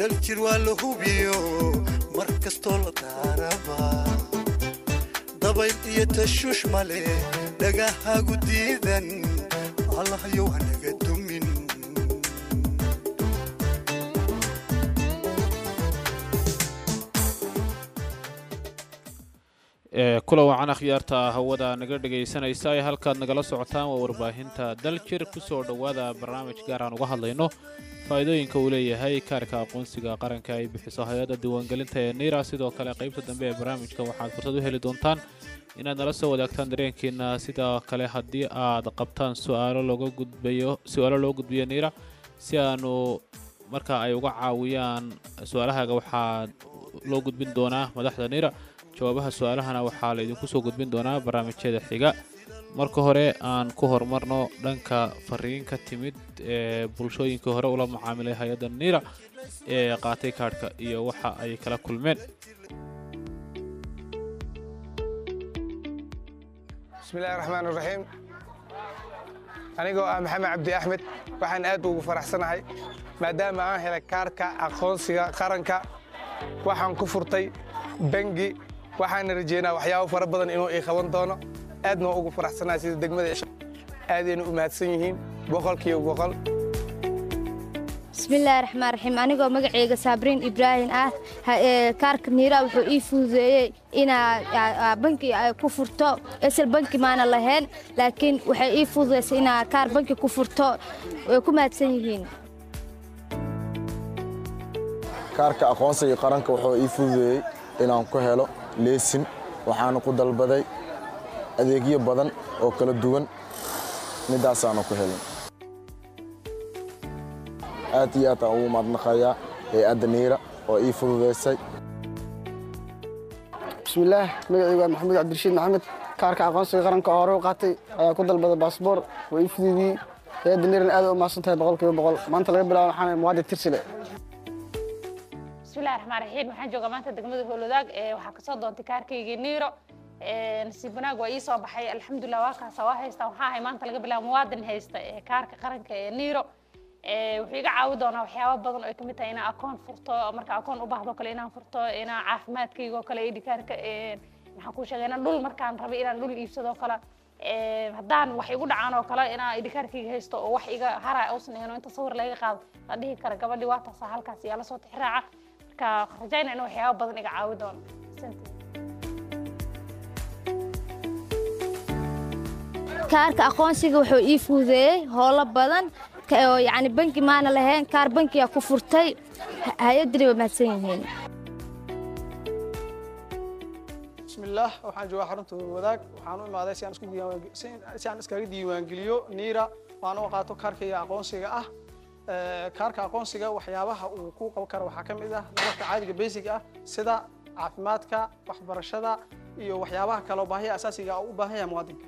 daljir waa la hubiyo mar kastoo la daaraba dabayl iyo tashuush male dhagahagu diidan allahyow hanaga dumin kula wacan akhyaarta hawada naga dhegaysanaysa ee halkaad nagala socotaan waa warbaahinta daljir kusoo dhowaada barnaamij gaar aan uga hadlayno faa'iidooyinka uu leeyahay kaarka aqoonsiga qaranka ay bixiso hay-adda diiwaangelinta ee niira sidoo kale qaybta dambe ee barnaamijka waxaad fursad u heli doontaan inaad nala soo wadaagtaan dareenkiina sidoo kale haddii aad qabtaan su'aalo looga gudbayo su-aalo loo gudbiyo niira si aanu marka ay uga caawiyaan su-aalahaaga waxaa loo gudbin doonaa madaxda niira jawaabaha su-aalahana waxaa laydinku soo gudbin doonaa barnaamijyada xiga marka hore aan ku horumarno dhanka fariin ka timid ee bulshooyinkii hore ula macaamilay hay-adda niira ee qaatay kaadhka iyo waxa ay kala kulmeen bismillahi raxmaan raxiim anigoo ah maxamed cabdi axmed waxaan aad ugu faraxsanahay maadaama aan helay kaarka aqoonsiga qaranka waxaan ku furtay bangi waxaana rajeynaa waxyaabo fara badan inuu ii qaban doono aadna ugu faraxsanahay sida degmada aadayna u mahadsan yihiin boqolkiiba boqol bismillaahi raxmaan raxiim anigoo magaceyga saabriin ibraahim ah kaarka niira wuxuu ii fududeeyey inaa banki ku furto esel banki maana lahayn laakiin waxay ii fududaysay inaa kaar banki ku furto way ku mahadsan yihiin kaarka aqoonsiga qaranka wuxuu ii fududeeyey inaan ku helo leesin waxaana ku dalbaday adeegyo badan oo kala duwan midaasaana ku helin aad iyo aad aan ugu mahadnaqayaa hay-adda niira oo ii fududaysay bismillaah magacaygu waa maxamuud cabdirashiid maxamed kaarka aqoonsiga qaranka oo hore u qaatay ayaa ku dalbaday baasboor waa ii fududiyey hay-adda niirana aad u mahadsan tahay boqolkiiba boqol maanta laga bilaabo waxaan muwaadin tirsile bismillahi raxmaan raxiim waxaan joogaa maanta degmada howlwadaag waxaa kasoo doontay kaarkaygii niiro nasiib wanaag waa ii soo baxay alxamdulilah waa kaasa waa haystaa waxaa ahay maanta laga bilaabo muwaadin haysta ee kaarka qaranka ee niiro wuxuu iga caawi doonaa waxyaaba badan oo ay kamid tahay inaan akoon furto marka akoon u baahdo kale inaan furto inaan caafimaadkayga oo kale id kaarka maxaan kuu sheegay inaan dhul markaan rabay inaan dhul iibsado kale haddaan wax igu dhacaan oo kale inaan id kaarkayga haysto oo wax iga hara uusan ahayn oo inta sawir laga qaado la dhihi kara gabadhii waa taasa halkaas yaa lasoo tixraaca marka rajayna in waxyaaba badan iga caawi doono kaarka aqoonsiga wuxuu ii fududeeyey howlo badan oo yacni banki maana lahayn kaar bankiga ku furtay hay-addani waa mahadsan yihiin bismillaah waxaan joogaa xarunta wadaag waxaan u imaaday si aan isku diiwaan si aan iskaga diiwaangeliyo niira waan u qaato kaarkayga aqoonsiga ah kaarka aqoonsiga waxyaabaha uu ku qaban karo waxaa ka mid ah nolosha caadiga basic ah sida caafimaadka waxbarashada iyo waxyaabaha kale oo baahiya asaasiga u baahan yahay muwaadinka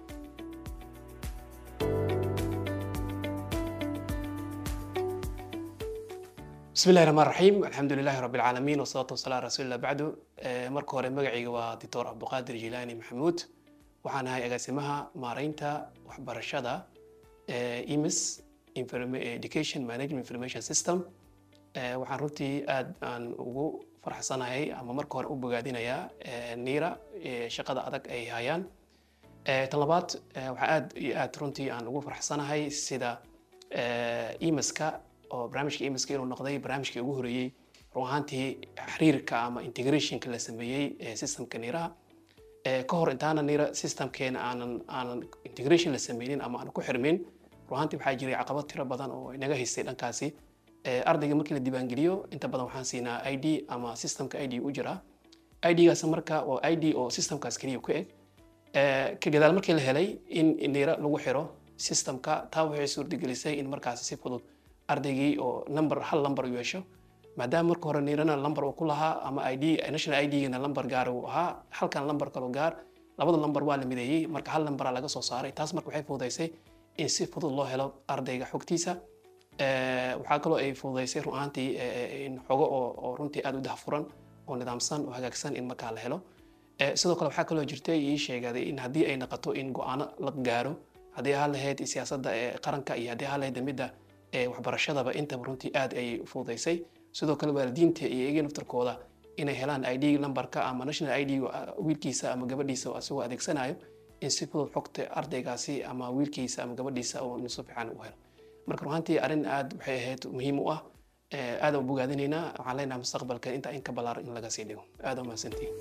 bismi illahi raxmaan raxiim alxamdu lilahi rabbi alcaalamiin wasalaatu wasalaam ala rasuulillah bacdu marka hore magacayga waa doctor cabduqaadir jilaani maxamuud waxaan ahay agaasimaha maaraynta waxbarashada emis education management information system waxaan runtii aad aan ugu farxsanahay ama marka hore u bogaadinayaa niira shaqada adag ay hayaan tan labaad waxaa aad iyo aad runtii aan ugu farxsanahay sida emiska oo barnaamijka emiska inuu noqday barnaamijkii ugu horeeyey run ahaantii xiriirka ama integrationka la sameeyey systemka niiraha ka hor intaana niira systemkeena aanan aanan integration la sameynin ama aan ku xirmin run ahaantii waxaa jiray caqabad tiro badan oo inaga haystay dhankaasi ardayga markii la diiwaangeliyo inta badan waxaan siinaa i d ama systemka i d u jira i d-gaas marka waa i d oo systemkaas keliya ku eg ka gadaal markii la helay in niira lagu xiro systemka taa waxay suurtagelisay in markaasi si fudud ardaygii oo number hal number u yeesho maadaama marka hore niirana number uu ku lahaa ama id national id-gana number gaar uu ahaa halkan number kalo gaar labada number waa la mideeyey marka hal numberaa laga soo saaray taas marka waxay fududaysay in si fudud loo helo ardayga xogtiisa waxaa kaloo ay fududaysay run ahaantii in xogo oo runtii aad u dahfuran oo nidaamsan oo hagaagsan in markaa la helo sidoo kale waxaa kaloo jirtay ii sheegaday in haddii ay noqoto in go-aano la gaaro haddii ahaan lahayd siyaasadda qaranka iyo haddii ahaan lahayd midda waxbarashadaba intaba runtii aad ay fududaysay sidoo kale waalidiinta iyo iyaga naftarkooda inay helaan id numberka ama national id wiilkiisa ama gabadhiisa isagoo adeegsanayo in si fudud xogta ardaygaasi ama wiilkiisa ama gabadhiisa uu si fiican u helo marka runaantii arrin aad waxay ahayd muhiim u ah aad aan bogaadinaynaa waxaan leenahay mustaqbalka inta in ka ballaaran in laga sii dhigo aad aa mahadsantihin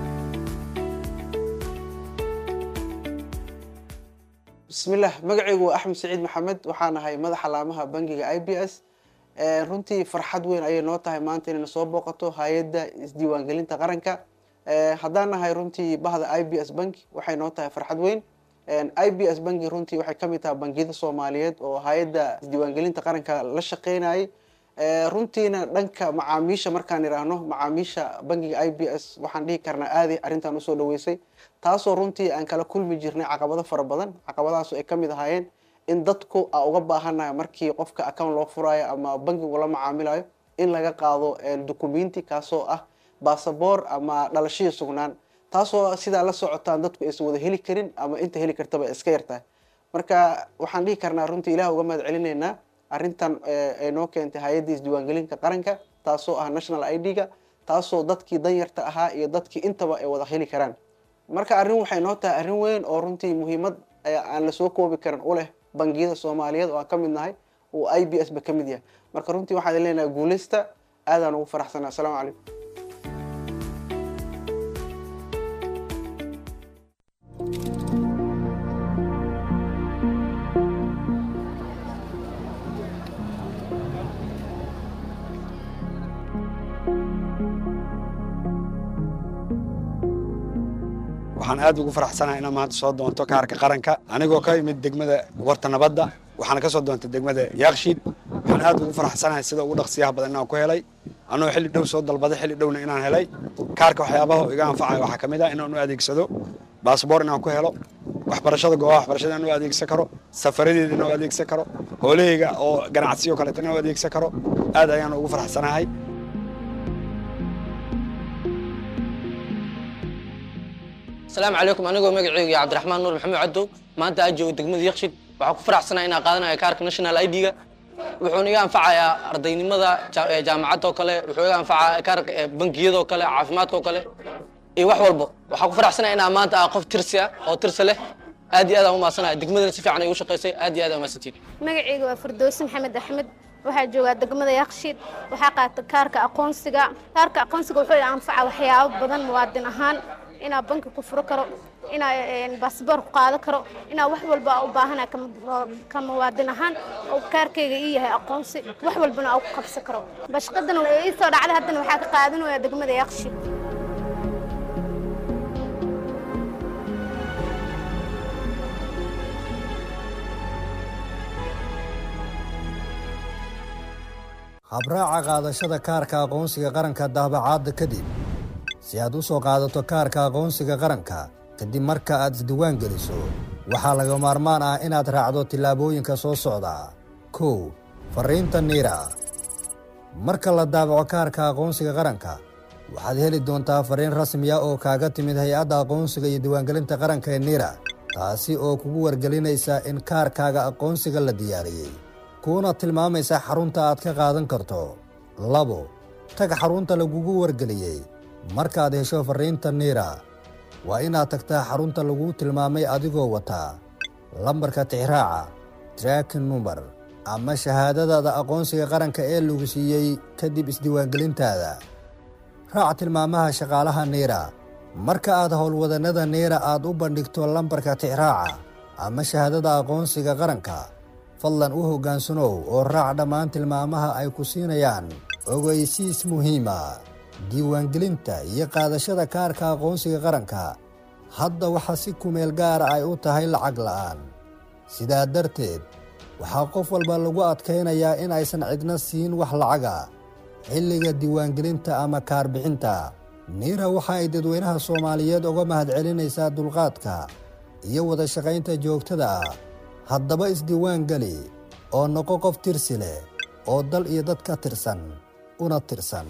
bismillaah magacaygu waa axmed saciid maxamed waxaan ahay madaxa laamaha bangiga i b s runtii farxad weyn ayay noo tahay maanta inayna soo booqato hay-adda isdiiwaangelinta qaranka haddaan nahay runtii bahda i b s banki waxay noo tahay farxad weyn i b s banki runtii waxay kamid tahay bangiyada soomaaliyeed oo hay-adda isdiiwaangelinta qaranka la shaqeynayay runtiina dhanka macaamiisha markaan idhaahno macaamiisha bangiga i b s waxaan dhihi karnaa aaday arrintan usoo dhaweysay taasoo runtii aan kala kulmi jirnay caqabado fara badan caqabadahaasoo ay kamid ahaayeen in dadku a uga baahanayo markii qofka account loo furayo ama bankigu la macaamilayo in laga qaado documenti kaasoo ah basaboor ama dhalashadii sugnaan taasoo sidaa la socotaan dadku aysan wada heli karin ama inta heli kartaba iska yartahay marka waxaan dhihi karnaa runtii ilaah uga mahad celinaynaa arrintan ay noo keentay hay-adda isdiiwaangelinta qaranka taasoo ah national i d-ga taasoo dadkii danyarta ahaa iyo dadkii intaba ay wada heli karaan marka arrin waxay noo tahay arrin weyn oo runtii muhiimad aan lasoo koobi karin u leh bangiyada soomaaliyeed oo aan ka mid nahay oo i b s ba ka mid yahay marka runtii waxaan leenahay guuleysta aadaan ugu faraxsanaa asalaamu calaykum waxaan aad ugu faraxsanahay inaan maanta soo doonto kaarka qaranka anigoo ka imid degmada warta nabadda waxaana ka soo doontay degmada yaakshiid waxaan aad ugu faraxsanahay sida ugu dhaqsiyaha badan inaan ku helay anoo xilli dhow soo dalbaday xilli dhowna inaan helay kaarka waxyaabaha iga anfacaya waxaa ka mid ah inaan u adeegsado baasboor inaan ku helo waxbarashada goobaha waxbarashada inaan u adeegsan karo safaradeeda inaan u adeegsan karo hoolahayga oo ganacsiyo kaleeto inaan u adeegsan karo aad ayaan ugu faraxsanahay asalaamu calaykum anigoo magaceyga iyo cabdiraxmaan nuur maxamed cadow maanta aad joogo degmada yakshid waxaa ku faraxsanaa inaan qaadanaya kaarka national i d-ga wuxuuna iga anfacayaa ardaynimada jaamacadda oo kale wuxuu iga anfacaa kaarka bangiyadoo kale caafimaadka oo kale iyo wax walba waxaa ku faraxsanaya inaan maanta ah qof tirsi ah oo tirsi leh aad iyo aad aan u mahadsanaya degmadana si fiican ay ugu shaqaysay aad iyo aad aan mahadsantiin magacayga waa firdoosi maxamed axmed waxaa joogaa degmada yakshiid waxaa qaata kaarka aqoonsiga kaarka aqoonsiga wuxuu i anfaca waxyaabo badan muwaadin ahaan inaa banki ku furo karo inaa baasboor ku qaado karo inaa wax walba u baahana ka muwaadin ahaan oo kaarkayga ii yahay aqoonsi wax walbana aa ku qabsan karo bashqadana ii soo dhacday haddana waxaa ka qaadanaya degmada yakshiid habraaca qaadashada kaarka aqoonsiga qaranka daabacaadda kadib si aad u soo qaadato kaarka aqoonsiga qaranka kadib marka aad isdiiwaan geliso waxaa laga maarmaan ah inaad raacdo tillaabooyinka soo socda kow farriinta niira marka la daabaco kaarka aqoonsiga qaranka waxaad heli doontaa farriin rasmiya oo kaaga timid hay-adda aqoonsiga iyo diiwaangelinta qaranka ee niira taasi oo kugu wargelinaysa in kaarkaaga aqoonsiga la diyaariyey kuuna tilmaamaysa xarunta aad ka qaadan karto labo tag xarunta lagugu wargeliyey markaad hesho farriinta niira waa inaad tagtaa xarunta laguu tilmaamay adigoo wataa lambarka tixraaca traakin number ama shahaadadaada aqoonsiga qaranka ee lagu siiyey kadib isdiiwaangelintaada raac tilmaamaha shaqaalaha niira marka aad howlwadannada niira aad u bandhigto lambarka tixraaca ama shahaadada aqoonsiga qaranka fadlan u hoggaansanow oo raac dhammaan tilmaamaha ay ku siinayaan ogeysiis muhiima diiwaangelinta iyo qaadashada kaarka aqoonsiga qaranka hadda waxaa si kumeel gaara ay u tahay lacag la'aan sidaa darteed waxaa qof walba lagu adkaynayaa in aysan cidna siin wax lacaga xilliga diiwaangelinta ama kaarbixinta niira waxa ay dadweynaha soomaaliyeed uga mahadcelinaysaa dulqaadka iyo wada shaqaynta joogtada ah haddaba isdiiwaan geli oo noqo qof tirsi leh oo dal iyo dad ka tirsan una tirsan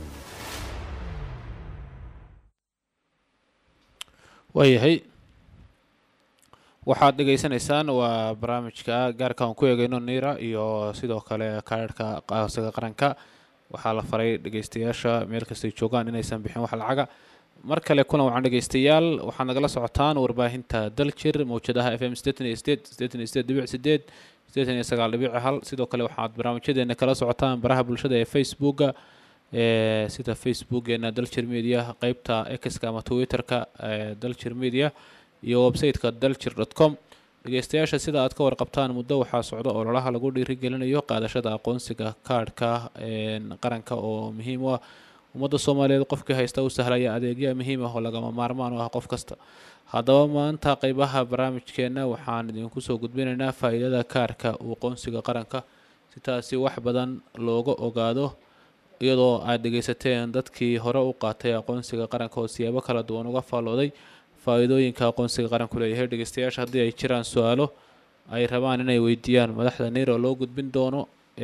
waayahay waxaad dhegaysanaysaan waa barnaamijka gaarka aan ku eegayno niira iyo sidoo kale kaararhka aqoonsiga qaranka waxaa la faray dhegeystayaasha meel kastay joogaan inaysan bixin wax lacaga mar kale kulan wacan dhegeystayaal waxaad nagala socotaan warbaahinta daljir mawjadaha f m sideetan iyo sideed sideetan iyo sideed dhibic sideed sideetan iyo sagaal dhibic hal sidoo kale waxaad barnaamijyadeena kala socotaan baraha bulshada ee facebooka ee sida facebookeena daljir media qeybta exka ama twitterka ee daljir media iyo website-ka daljir dot com dhegeystayaasha sida aad ka warqabtaan muddo waxaa socda ololaha lagu dhiirigelinayo qaadashada aqoonsiga kaadhka qaranka oo muhiim u ah ummadda soomaaliyeed qofkii haysta u sahlaya adeegya muhiim ah oo lagama maarmaan u ah qof kasta haddaba maanta qeybaha barnaamijkeena waxaan idinku soo gudbinaynaa faa-iidada kaarhka uu qoonsiga qaranka si taasi wax badan looga ogaado iyadoo aad dhegeysateen dadkii hore u qaatay aqoonsiga qaranka oo siyaabo kala duwan uga faallooday faa-iidooyinka aqoonsiga qaranku leeyahay dhegeystayaasha haddii ay jiraan su-aalo ay rabaan inay weydiiyaan madaxda neer oo loo gudbin doono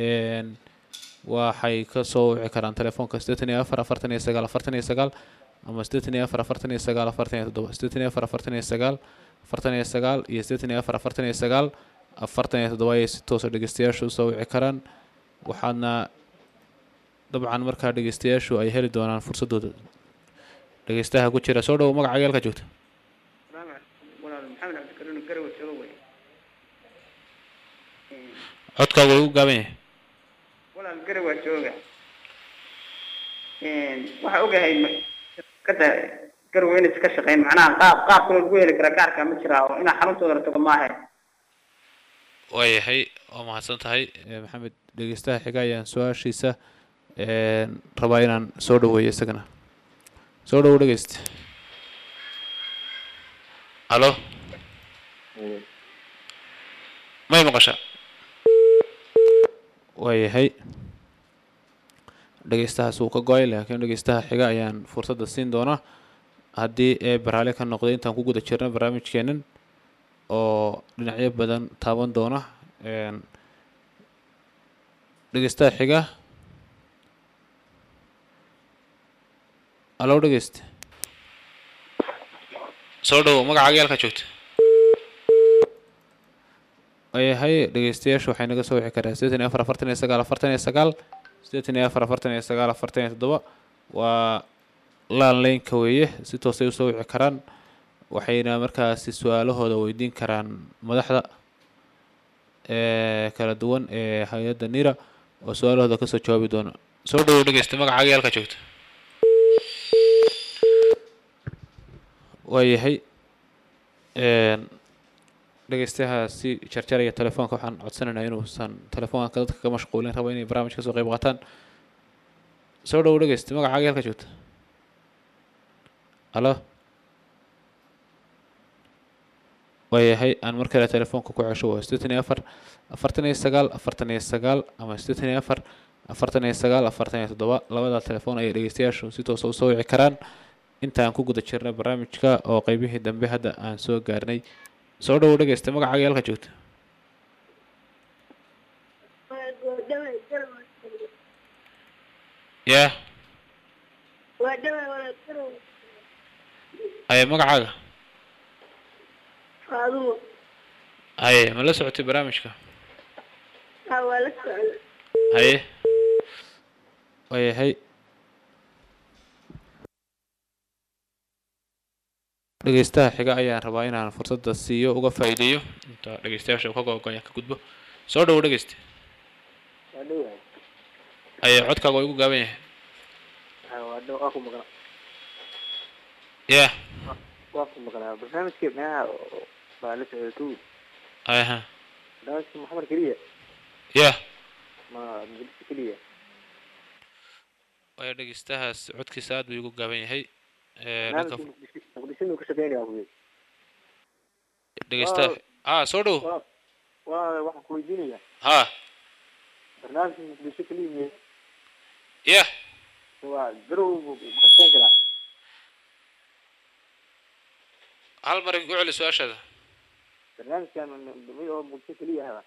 waxay kasoo wici karaan telefoonka sideetan iyo afar afartan iyo sagaal afartan iyo sagaal ama sideetan iyo afar afartan iyo sagaal afartan iyo toddoba sideetan iyo afar afartan iyo sagaal afartan iyo sagaal iyo sideetan iyo afar afartan iyo sagaal afartan iyo toddoba ayay si toosa dhegeystayaashu usoo wici karaan waxaadna dabcan markaa dhegeystayaashu ay heli doonaan fursadooda dhegeystaha ku jira soo dhowo magaca agaalka joogta codkaagu way u gaaban yahay walaal gari waa jooga waxaa ogahay kada garow inaysa ka shaqeyn macnaha qaab qaab kaloo lagu heli kara gaarka ma jiraa oo inaa xaruntooda la tago maahe waayahay waa mahadsan tahay maxamed dhegeystaha xiga ayaan su-aashiisa rabaa inaan soo dhaweeyo isagana soo dhawo dhegeysta halo may maqasha waayahay dhegeystahaas wuu ka go-ay laakiin dhegeystaha xiga ayaan fursadda siin doonaa haddii ee baraale ka noqday intaan ku guda jirna barnaamijkeenan oo dhinacyo badan taaban doona dhegeystaha xiga alo dhegeyste soo dhowo magaca agaalka joogta waayahay dhegeystayaashu waxay naga soo wixi karaa sideetan iyo afar afartan iyo sagaal afartan iyo sagaal sideetan iyo afar afartan iyo sagaal afartan iyo toddoba waa laan leynka weeye si toosay usoo wici karaan waxayna markaasi su-aalahooda weydiin karaan madaxda ee kala duwan ee hay-adda nira oo su-aalahooda kasoo jawaabi doona soo dhawow dhegeysta magaca agaalka joogta waayahay dhegeystaha si jarjaraya telefoonka waxaan codsanaynaa inuusan telefoonka dadka ka mashquulin rabo inay barnaamij kasoo qeyb qaataan soo dhawow dhegeysta magaca agaalka joogta alo waayahay aan mar kale telefoonka ku cesho waa sideetan iyo afar afartan iyo sagaal afartan iyo sagaal ama sideetan iyo afar afartan iyo sagaal afartan iyo toddoba labada telefoon ayay dhegeystayaashu si toosa usoo wici karaan intaan ku guda jirna barnaamijka oo qeybihii dambe hadda aan soo gaarnay soo dhawow dhegeysta magaca agaalka joogta ya haye magacaaga faadumo haye ma la socotay barnaamijka haa waa la socda haye waayahay dhegeystaha xiga ayaan rabaa inaan fursadda siiyo uga faa'iideeyo inta dhegeystayaasha ka go-goyan ka gudbo soo dhawow dhegeysta waa dhowahay haye codkaaga waa igu gaaban yahay haa waa dhow waa ku maqla ya waa ku maqlaa barnaamijka meelaha baa la socda tu aha barnaamijka maxamed keliya ya ma muqdisho keliya waayo dhegeystahaas codkiisa aad buu igu gaaban yahay barnaamijka muqdisho muqdisho muu ka shaqeynaya kuwe dhegeystaha ha soo dhow waa waa waxaan ku weydiinaya ha barnaamijka muqdisho keliya miye ya waa garow buu ka shaqeyn karaa hal mar igu celi su-aashaada barnaamijkan oo muqdisho keliya hada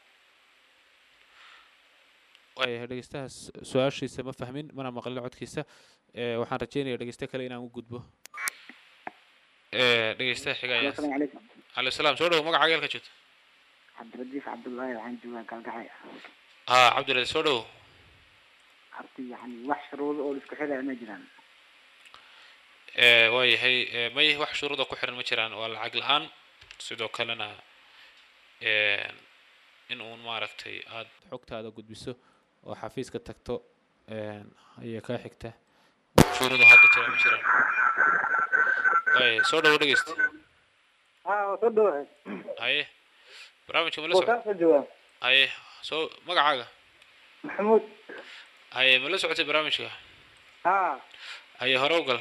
waayahay dhegeystahaas su-aashiisa ma fahmin mana maqlin codkiisa waxaan rajeynaya dhegeyste kale inaan u gudbo dhegeystaha xiga ayaa السلام عليكم calaykum salaam soo dhowo magaca agaalka joogta عبد الرجيف عبد الله waxaan joogaa kalgacay ha cabdiladi soo dhowo arti yani wax shuruudo oo isku xidhaya ma jiraan ee waayahay ee may wax shuruuda ku xiran ma jiraan waa lacag la-aan sidoo kalena ee in uun maaragtay aada xogtaada gudbiso oo xafiiska tagto een ayay kaa xigta wax shuruuda hadda jira ma jiraan waaya soo dhawo dhegeysta ha soo dhawahay haye barnaamijka ma la socdo soo jawaab haye soo magacaaga maxamuud haye ma la socotay barnaamijka ha haye hore u gal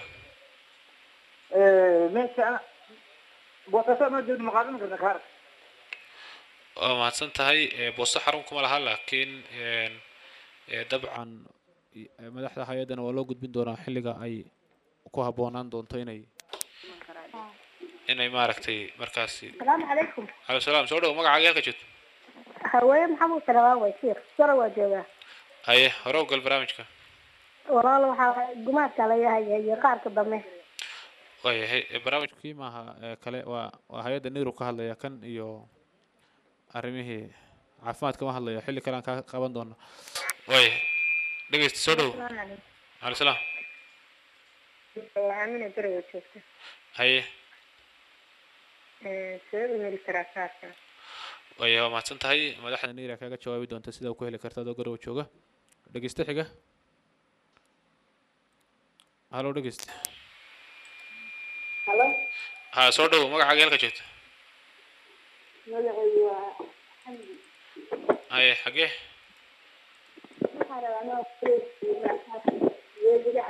meesha boosaaso ma joogto ma qaadan karta kaar waa mahadsan tahay ee boosto xarun kuma laha laakiin een ee dabcan i- ee madaxda hay-addana waa loo gudbin doonaa xilliga ay ku habboonaan doonto inay inay maaragtay markaasi السلام عليكم calaykum salaam soo dhawo magacaaga halka joogto هواية محمد سلوان ويسير سر وجوغا haye hore u gal barnaamijka walaal waxaa gumaadka la yahay iyo qaarka dambe waayahay ee barnaamijkii maaha ee kale waa waa hay-adda niru ka hadlaya kan iyo arrimihii caafimaadka ma hadlayo xilli kale aan kaa qaban doono waayahay dhegeysta soo dhawo calaykum salaam amina beriga joogta haye see u heli karaa kaarka waaya waa mahadsan tahay madaxda niira kaaga jawaabi doonta sida ku heli karta adoo garow jooga dhegeyste xiga halo dhegeyste halo ha soo dhawo magacaaga halka joogto magacaygu waa xamdi haye xagee waxaa rabaa noo weediga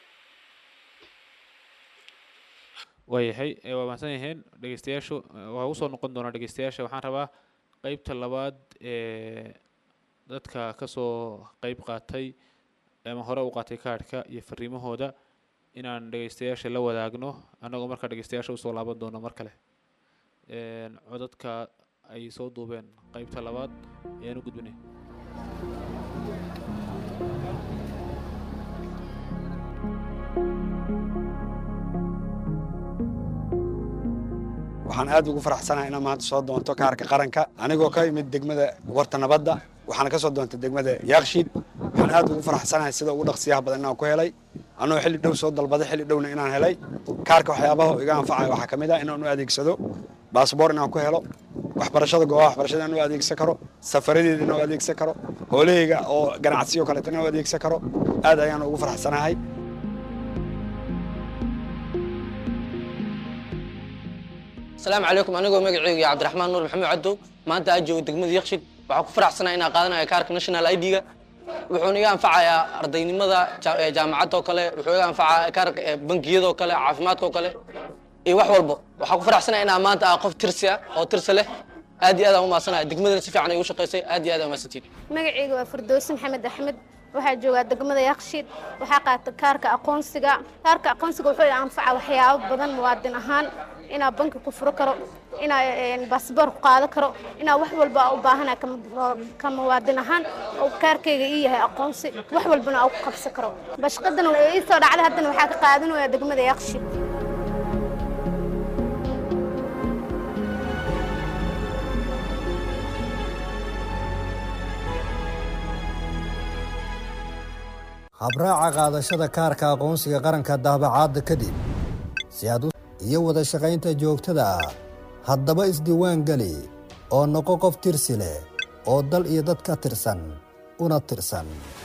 waayahay ee waa mahadsan yihiin dhegeystayaashu eh, waa usoo noqon doonaa dhegeystayaasha waxaan rabaa qeybta labaad ee dadka kasoo qeyb qaatay ama hore u qaatay kaadhka iyo fariimahooda inaan dhegeystayaasha la wadaagno annagoo markaa dhegeystayaasha usoo laaban doono mar kale een codadka ay soo duubeen qeybta labaad ayaan u gudbinay waxaan aad ugu faraxsanahay inaan maanta soo doonto kaarka qaranka anigoo ka imid degmada warta nabadda waxaana ka soo doontay degmada yaakshiid waxaan aad ugu faraxsanahay sida ugu dhaqsiyaha badan inaan ku helay anoo xilli dhow soo dalbaday xilli dhowna inaan helay kaarka waxyaabaha iga anfacaya waxaa ka mid ah inaan u adeegsado baasboor inaan ku helo waxbarashada goobaha waxbarashada inaan u adeegsan karo safaradeeda inaan u adeegsan karo hoolahayga oo ganacsiyo kaleeto inaan u adeegsan karo aad ayaan ugu faraxsanahay asalaamu calaykum anigoo magaceyga iyo cabdiraxmaan nuur maxamed cadow maanta aad joogo degmada yakshid waxaa ku faraxsanaa inaan qaadanayo kaarka national id-ga wuxuuna iga anfacayaa ardaynimada ja- ee jaamacadda oo kale wuxuu iga anfacayaa kaarka ee bangiyada oo kale caafimaadka oo kale iyo wax walba waxaa ku faraxsanaa inaan maanta ah qof tirsi ah oo tirsi leh aad iyo aad aan u mahadsanaya degmadana si fiican ay u shaqaysay aad iyo aad aan mahadsantiin magacayga waa firdowsi maxamed axmed waxaa joogaa degmada yakshiid waxaa qaata kaarka aqoonsiga kaarka aqoonsiga wuxuu anfaca waxyaabo badan muwaadin ahaan inaa banki ku furo karo inaa baasboor ku qaado karo inaa wax walba u baahana ka muwaadin ahaan oo kaarkayga ii yahay aqoonsi wax walbana aa ku qabsan karo bashqadan ii soo dhacday haddana waxaa ka qaadanaya degmada yakshiid habraaca qaadashada kaarka aqoonsiga qaranka daabacaadda kadib si aad u iyo wada shaqaynta joogtada ah haddaba isdiiwaan geli oo noqo qof tirsi leh oo dal iyo dad ka tirsan una tirsan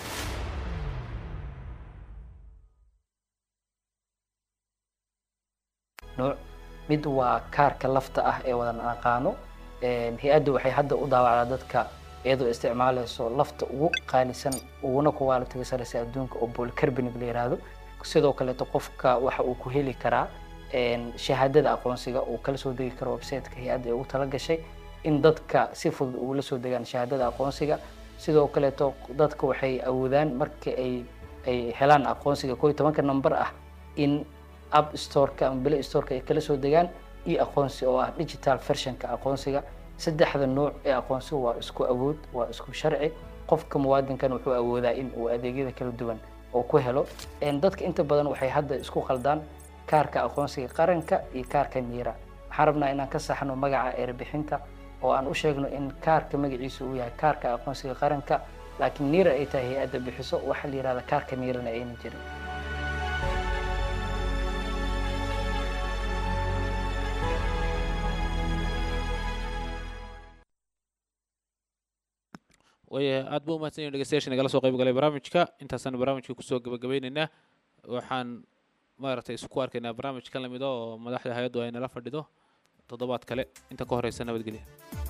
nooc mid waa kaarka lafta ah ee wadan aqaano hay-adda waxay hadda u daawacdaa dadka iyadoo isticmaalayso lafta ugu qaalisan uguna kuwaalitiga sareysa adduunka oo polycarbonate la yiraahdo sidoo kaleeto qofka waxa uu ku heli karaa shahaadada aqoonsiga uu kala soo degi karo websiteka hay-adda ee ugu talagashay in dadka si fudud ugula soo degaan shahaadada aqoonsiga sidoo kaleeto dadka waxay awoodaan marka ay ay helaan aqoonsiga koo iyo tobanka number ah in app storeka ama play storeka ay kala soo degaan iyo aqoonsi oo ah digital versionka aqoonsiga saddexda nooc ee aqoonsiga waa isku awood waa isku sharci qofka muwaadinkan wuxuu awoodaa in uu adeegyada kala duwan oo ku helo dadka inta badan waxay hadda isku qaldaan kaarka aqoonsiga qaranka iyo kaarka niira waxaan rabnaa inaan ka saxno magaca erbixinta oo aan u sheegno in kaarka magaciisa uu yahay kaarka aqoonsiga qaranka laakiin niira ay tahay hay-adda bixiso waxaa la yihahda kaarka niirana ayna jirin waayahay aad buu umahadsan yahin dhegeystayaasha nagala soo qayb galay barnaamijka intaasaan barnaamijka kusoo gabagabeyneynaa waxaan maaragtay isku arkaynaa barnaamij ka lamida oo madaxda hay-addu ay nala fadhido toddobaad kale inta ka horeysa nabadgelya